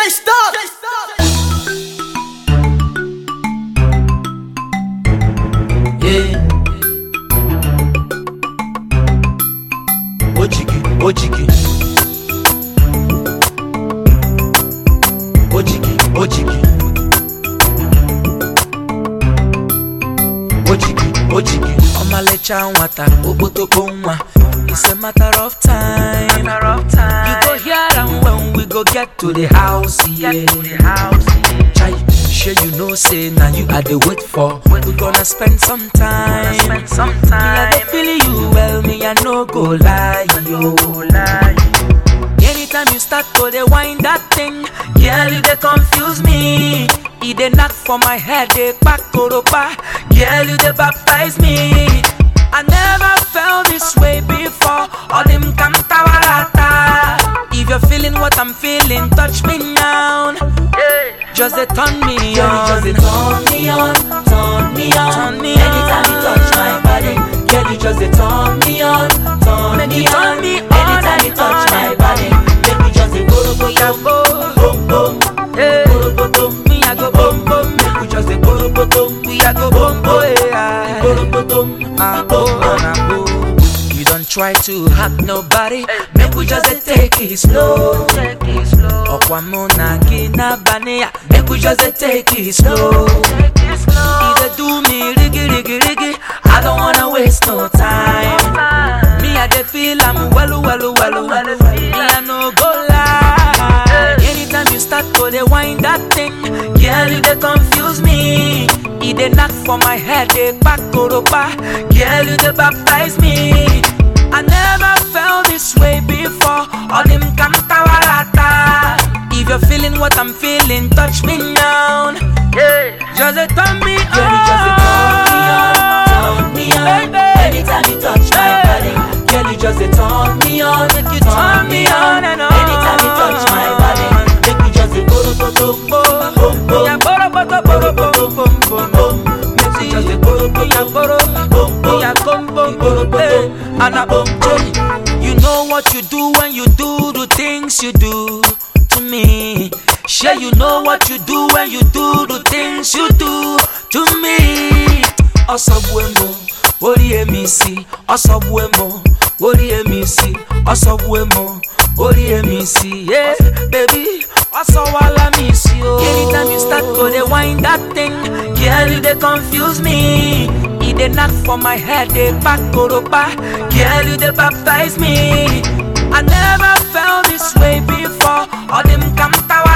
stop. Yeah. Ojigi, ojigi. Ojigi, ojigi. Ojigi, ojigi. Ọmalịcha nwata, okpotokpo nwa. It's a matter of time. You go hear am when we go get to the house, yeah. Chai, sure you know say na you I dey wait for. We gonna spend some time. Me I dey feel you well, me I no go lie, yo. Anytime you start to dey wind that thing, girl you dey confuse me. E dey knock for my head, dey kpak koropa. Girl you dey baptize me. I never felt this way before. All them kantawarata. If you're feeling what I'm feeling, touch me now. Just dey turn me on. Just dey turn me on, turn me on. Turn me Anytime you on. touch my body, girl, you just dey turn me on, turn Make me you turn on. me on Anytime you and touch on my and body, make me just dey go go Yeah, go go. boom boom, Hey. go go boom. Me I go boom boom. Make we just dey go go boom, We a go boom boom. yeah. go go boom, Ah, boom oh, boom. ah, oh. You don't try to hack nobody. Make we just dey take it slow. Ọkwa mụ na gị n'abalị ya. Make we just dey take it slow. E dey do me rigi rigi rigi. I don't wanna waste no time. Me I dey feel am welu welu welu. Me I no go lie. Anytime you start to dey wind that thing, girl you dey confuse me. E dey knock for my head, dey kpak koropa. Girl you dey baptize me. I never felt this way before. All them kantawarata. If you're feeling what I'm feeling, touch me now. Just dey turn me on. Girl, you just dey turn me on, turn me on. Baby. Anytime you touch my Hey. body, girl, you just dey turn me on, Make you turn me on and on. Anytime you touch my body, make me just dey go go go boom boom boom. Yeah, boro, boro, boro, boro, boro, boro, boro. Make me just dey go go Yeah, go boro, boom boom. yeah, come, boom, Boro, boom, boro, hey. And I boom, boom. You know what you do when you do the things you do to me. Sure, you know what you do when you do the things you do to me. Ọsọgbuemo, orí èmi sí. Ọsọgbuemo, orí èmi sí. Ọsọgbuemo, orí èmi sí. Yeah, baby, ọsọwala mi sí o. Anytime you start to dey wind that thing, girl you dey confuse me. E dey knock for my head, dey kpak koropa. Girl you dey baptize me. I never felt this way before. All them kantawa